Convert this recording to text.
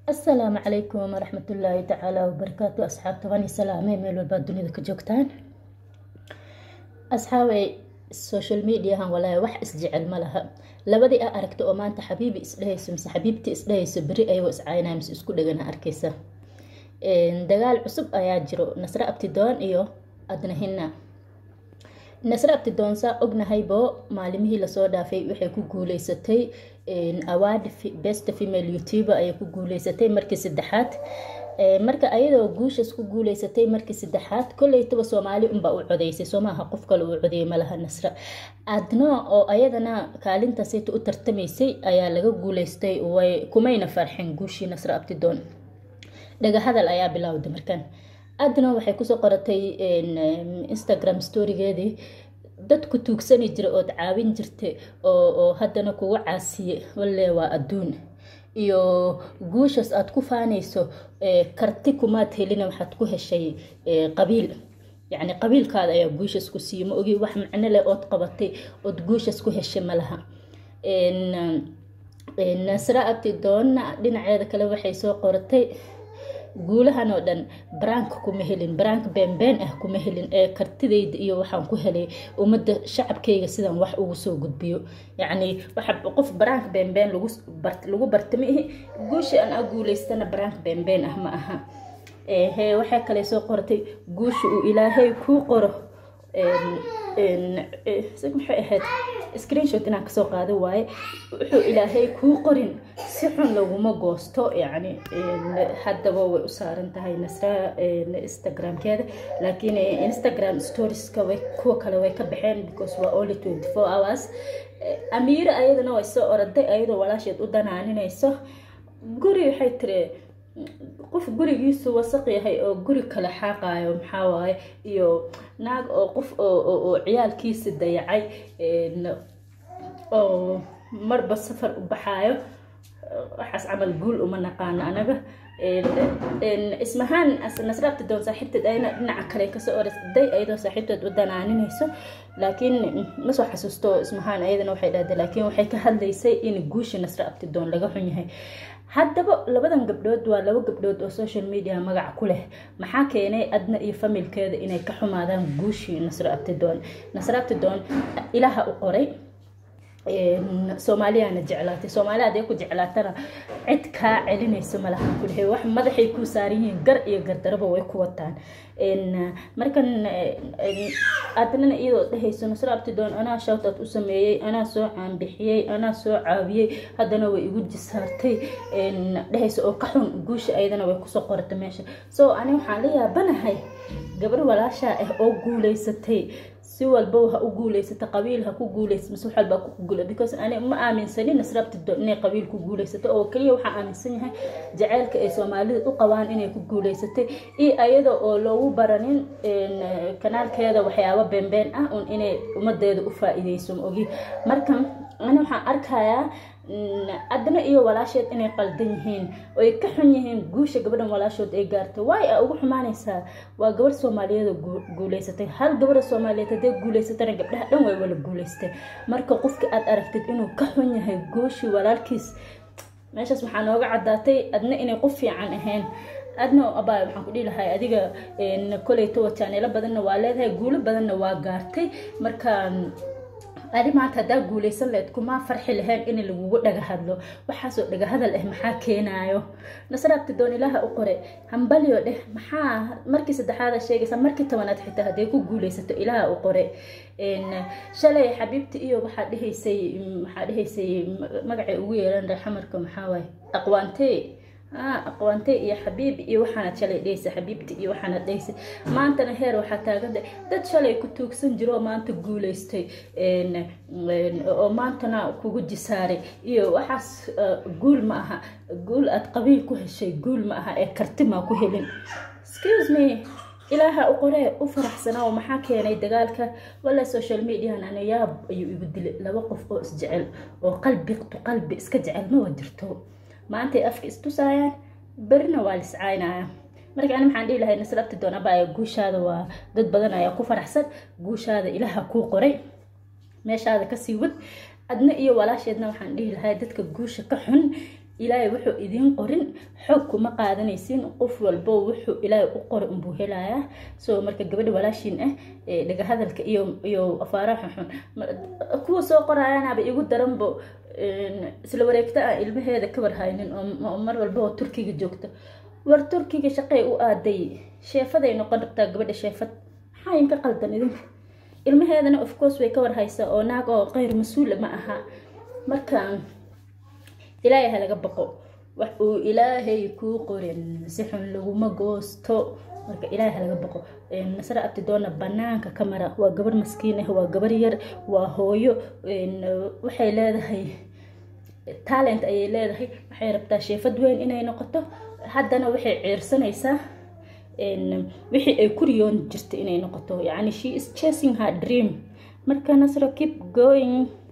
asalaamu calaykum waraxmatullaahi tacaala wabarakaatu asxaabta waan salaamay meel walbaad dunida ka joogtaan asxaabay social mediahan walaahi wax isjecel ma laha labadii a aragta oo maanta xabiibi isdhehayso mise xabiibtii isdhehayso beri ayagoo iscaynaya mise isku dhegana arkaysa dagaal cusub ayaa jiro nasre abtidoon iyo adnahina nasre abtidoon saa ognahaybo maalimihii lasoo dhaafay waxay ku guuleysatay award best female youtuber ayay ku guuleysatay markii saddexaad marka ayadoo guushaas ku guuleysatay markii saddexaad koleytaba soomaali unbaa u codeysay soomaaha qof kale uu codeeyay malaha nasra adno oo ayadana kaalintaasayta u tartamaysay ayaa laga guuleystay way kumayna farxin guushii nasra abtidoon dhagahadal ayaa bilowday markan adna waxay kusoo qoratay instagram storygeedii dadku tuugsani jira ood caawin jirta oo haddana kuga caasiye walle waa adduun iyo guushaas aada ku faanayso karti kumaad helina waxaad ku heshay qabiil yacni qabiilkaada ayaa guushaas ku siiye ma ogi wax macno leh ood qabatay ood guushaas ku heshay malaha nasra abtidoonna dhinaceeda kale waxay soo qoratay guulahan oo dhan baraanka kuma helin baraanka beenbeen ah kuma helin ee kartidayda iyo waxaan ku helay ummadda shacabkayga sidaan wax ugu soo gudbiyo yacni waxa qof baraanka beenbeen lagu lagu barta ma ihi guusha aan a guulaystana baraanka beenbeen ah ma aha he waxay kale soo qortay guusha uu ilaahay kuu qoro maxay ahayd screenshot inaan kasoo qaada waaye wuxuu ilaahay kuu qorin si xun laguma goosto yacni haddaba way u saaran tahay nasra instagramkeeda laakiin instagram storieska way kuwa kale way ka baxeen because waa only twenty four hours amiira ayadana way soo oraday ayadoo walaasheed u danaaninayso guri waxay tiri qof gurigiisu wasaq yahay oo guri kale xaaqayo maxaa waaye iyo naag oo qof oo ciyaalkiisa dayacay oo marba safar u baxaayo waxaas camal guul uma naqaano anaga ismahaan nasraabta doon saaxiibteed ayna dhinaca kale kasoo orday ayadoo saaxiibteed u danaaninayso laakiin ma soo xasuusto ismahaan ayadana waxay dhahday laakiin waxay ka hadlaysay in guusha nasra abtidoon laga xun yahay haddaba labadan gabdhood waa laba gabdhood oo social media magac ku leh maxaa keenay adna iyo familkeeda inay ka xumaadaan guushii nasro abtidoon nasro abtidoon ilaha u qoray soomaaliyana jeclaatay soomaali hadday ku jeclaatana cid kaa celinayso malaha kulehe wax madaxay kuu saaran yihiin gar iyo gardaraba way ku wataan markan adnana iyadoo dhehayso nasro abtidoon anaa shawtaad u sameeyey anaa soo caanbixiyey anaa soo caawiyey haddana way igu jisaartay dhehayso oo ka xun guusha ayadana way kusoo qorata meesha so ani waxaan la yaabanahay gabar walaashaa ah oo guuleysatay si walba ha u guuleysata qabiil ha ku guuleysa mise wax walba ku guula because ani ma aaminsanin nasrabtido inay qabiil ku guuleysato oo kaliya waxaa aaminsan yahay jaceylka ay soomaalida u qabaan inay ku guuleysatay iyo ayada oo loogu baranin kanaalkeeda waxyaabo beenbeen ah un inay ummadeeda u faa-iideyso ma ogi marka ani waxaan arkayaa adna iyo walaasheed inay qaldan yihiin oy ka xun yihiin guusha gabadhan walaashood ay gaartay waay a ugu xumaanaysaa waa gabarh soomaaliyeed guuleysatay hal gabadha soomaaliyeed hadday guuleysatana gabdhaha dhan way wala guuleystay marka qofka aad aragtid inuu ka xun yahay guushii walaalkiis meeshaas waxaa nooga caddaatay adna inay qof fiican ahayn adna abaa waxaan ku dhihi lahay adiga koleyto wataanelo badanna waa leedahay guulo badanna waa gaartay marka adi maanta haddaa guuleysan laheyd kumaa farxi lahayn in lagugu dhaga hadlo waxaasoo dhaga hadal ah maxaa keenaayo nasraabtidoon ilaaha u qore hambalyo dheh maxaa markii saddexaada sheegaysa markii tobanaad xitaa hadday ku guuleysato ilaaha u qore shalay xabiibti iyo waxaa dhehaysay maxaa dhehaysay magacay ugu yeelan reexamarka maxaa waaye aqwaantee aqwaante iyo xabiib iyo waxaanad shalay dhehaysa xabiibti iyo waxaanad dhehaysa maantana heer waxaa taaganta dad shalay ku tuugsan jiro oo maanta guuleystay oo maantana kugu jisaaray iyo waxaas guul ma aha guul aad qabiil ku heshay guul ma aha ee karti maa ku helin excuse me ilaaha u qoree u faraxsanaa oo maxaa keenay dagaalka walla social mediahan ana yaab ayuu igu dilay laba qof oo isjecel oo qalbi tu qalbi iska jecel ma jirto maantay afka istusaayaan berina waa liscaynaya marka ani maxaan dhihi lahay nasrabti doon abaya guushaada waa dad badan ayaa ku faraxsan guushaada ilaaha kuu qoray meeshaada kasii wad adna iyo walaasheedna waxaan dhihi lahay dadka guusha ka xun ilaahay wuxuu idiin qorin xoog kuma qaadanaysin qof walbo wuxuu ilaahay u qori unbuu helayaa so marka gabadha walaashiin ah dhaga hadalka iyo iyo afaaraha xunxun kuwa soo qorayaanaaba igu daranbo isla wareegta ah ilmaheeda ka warhaynin oo mar walba oo turkiga joogta war turkiga shaqey u aaday sheefaday noqon rabtaa gabadha sheefad maxaa inka qaldan idinka ilmaheedana of course way ka warhaysaa oo naag oo qeyr mas-uula ma aha marka ilaahay ha laga baqo wax uu ilaahay kuu qorin si xun laguma goosto marka ilaahay ha laga baqo nasre abtidoona banaanka ka mara waa gabar maskiin ah waa gabar yar waa hooyo waxay leedahay talent ayay leedahay waxay rabtaa sheefad weyn inay noqoto haddana waxay ciirsanaysaa wixii ay ku riyoon jirta inay noqoto yacni she is chasing her dream marka nasro keep going